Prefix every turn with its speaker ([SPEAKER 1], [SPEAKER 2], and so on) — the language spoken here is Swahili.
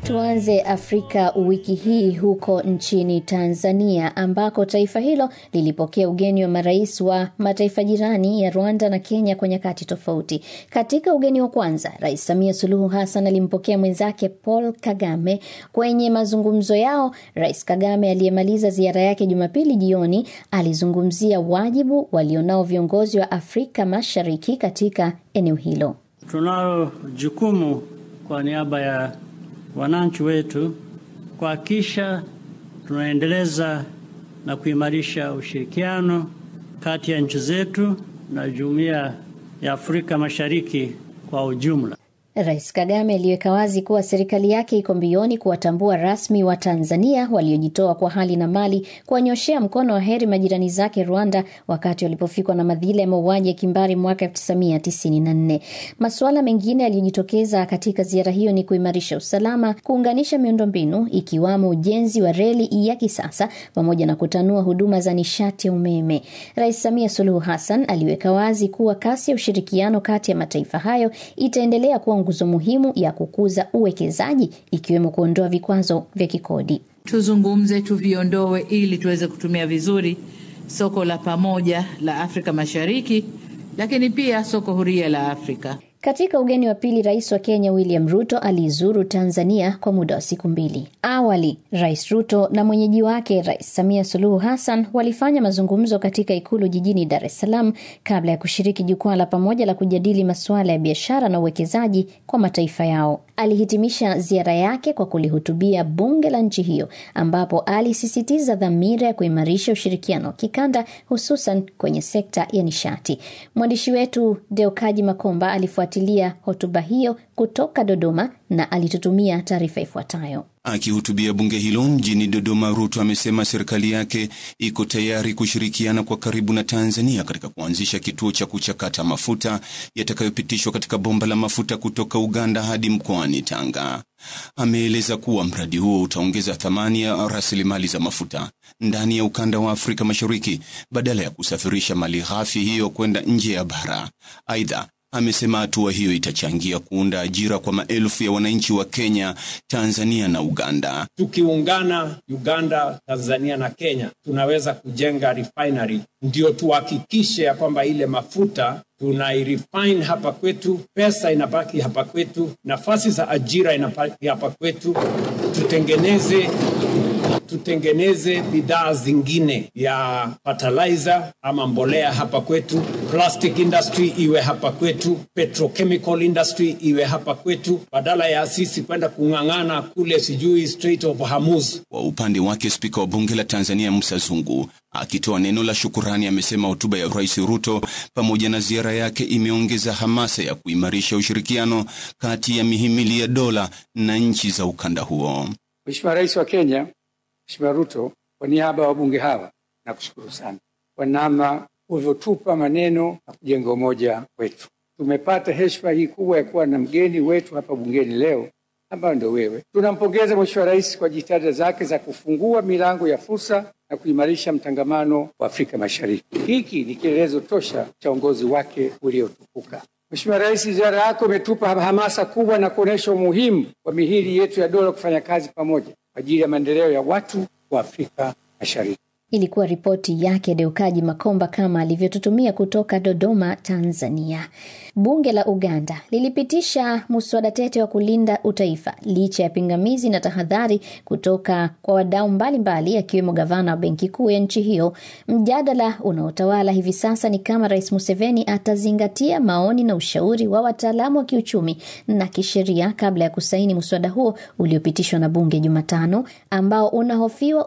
[SPEAKER 1] Tuanze Afrika wiki hii huko nchini Tanzania ambako taifa hilo lilipokea ugeni wa marais wa mataifa jirani ya Rwanda na Kenya kwa nyakati tofauti. Katika ugeni wa kwanza, Rais Samia Suluhu Hassan alimpokea mwenzake Paul Kagame. Kwenye mazungumzo yao, Rais Kagame aliyemaliza ziara yake Jumapili jioni alizungumzia wajibu walionao viongozi wa Afrika Mashariki katika eneo hilo.
[SPEAKER 2] Tunalo jukumu kwa niaba ya wananchi wetu kuhakikisha tunaendeleza na kuimarisha ushirikiano kati ya nchi zetu na jumuiya ya Afrika Mashariki kwa ujumla.
[SPEAKER 1] Rais Kagame aliweka wazi kuwa serikali yake iko mbioni kuwatambua rasmi wa Tanzania waliojitoa kwa hali na mali kuwanyoshea mkono wa heri majirani zake Rwanda wakati walipofikwa na madhila ya mauaji ya kimbari mwaka 1994. Masuala mengine yaliyojitokeza katika ziara hiyo ni kuimarisha usalama, kuunganisha miundombinu ikiwamo ujenzi wa reli ya kisasa pamoja na kutanua huduma za nishati ya umeme. Rais Samia Suluhu Hassan aliweka wazi kuwa kasi ya ushirikiano kati ya mataifa hayo itaendelea kuwa nguzo muhimu ya kukuza uwekezaji ikiwemo kuondoa vikwazo vya kikodi.
[SPEAKER 3] Tuzungumze, tuviondoe ili tuweze kutumia vizuri soko la pamoja la Afrika Mashariki, lakini pia soko huria la Afrika.
[SPEAKER 1] Katika ugeni wa pili, rais wa Kenya William Ruto alizuru Tanzania kwa muda wa siku mbili. Awali, Rais Ruto na mwenyeji wake Rais Samia Suluhu Hassan walifanya mazungumzo katika ikulu jijini Dar es Salaam kabla ya kushiriki jukwaa la pamoja la kujadili masuala ya biashara na uwekezaji kwa mataifa yao. Alihitimisha ziara yake kwa kulihutubia bunge la nchi hiyo, ambapo alisisitiza dhamira ya kuimarisha ushirikiano wa kikanda, hususan kwenye sekta ya nishati. Mwandishi wetu Deokaji Makomba alifuatilia hotuba hiyo kutoka Dodoma na alitutumia taarifa ifuatayo.
[SPEAKER 4] Akihutubia bunge hilo mjini Dodoma, Ruto amesema serikali yake iko tayari kushirikiana kwa karibu na Tanzania katika kuanzisha kituo cha kuchakata mafuta yatakayopitishwa katika bomba la mafuta kutoka Uganda hadi mkoani Tanga. Ameeleza kuwa mradi huo utaongeza thamani ya rasilimali za mafuta ndani ya ukanda wa Afrika Mashariki badala ya kusafirisha mali ghafi hiyo kwenda nje ya bara. Aidha, amesema hatua hiyo itachangia kuunda ajira kwa maelfu ya wananchi wa Kenya, Tanzania na Uganda.
[SPEAKER 5] Tukiungana Uganda, Tanzania na Kenya, tunaweza kujenga refinery, ndio tuhakikishe ya kwamba ile mafuta tunairefine hapa kwetu, pesa inabaki hapa kwetu, nafasi za ajira inabaki hapa kwetu, tutengeneze tutengeneze bidhaa zingine ya fertilizer ama mbolea hapa kwetu, plastic industry iwe hapa kwetu, petrochemical industry iwe hapa kwetu, badala ya sisi kwenda kung'ang'ana kule sijui Strait of Hormuz.
[SPEAKER 4] Kwa upande wake, spika wa bunge la Tanzania Musa Zungu akitoa neno la shukurani amesema hotuba ya Rais Ruto pamoja na ziara yake imeongeza hamasa ya kuimarisha ushirikiano kati ya mihimili ya dola na nchi za ukanda huo.
[SPEAKER 6] Mheshimiwa Rais wa Kenya Mheshimiwa Ruto, kwa niaba ya wabunge hawa nakushukuru sana kwa namna ulivyotupa maneno na kujenga umoja wetu. Tumepata heshima hii kubwa ya kuwa na mgeni wetu hapa bungeni leo ambayo ndio wewe. Tunampongeza Mheshimiwa Rais kwa jitihada zake za kufungua milango ya fursa na kuimarisha mtangamano wa Afrika Mashariki. Hiki ni kielelezo tosha cha uongozi wake uliotukuka. Mheshimiwa Rais, ziara yako imetupa hamasa kubwa na kuonyesha umuhimu wa mihili yetu ya dola kufanya kazi pamoja kwa ajili ya maendeleo ya watu wa Afrika Mashariki.
[SPEAKER 1] Ilikuwa ripoti yake Deukaji Makomba kama alivyotutumia kutoka Dodoma, Tanzania. Bunge la Uganda lilipitisha muswada tete wa kulinda utaifa licha ya pingamizi na tahadhari kutoka kwa wadau mbalimbali akiwemo gavana wa benki kuu ya nchi hiyo. Mjadala unaotawala hivi sasa ni kama Rais Museveni atazingatia maoni na ushauri wa wataalamu wa kiuchumi na kisheria kabla ya kusaini muswada huo uliopitishwa na bunge Jumatano, ambao unahofiwa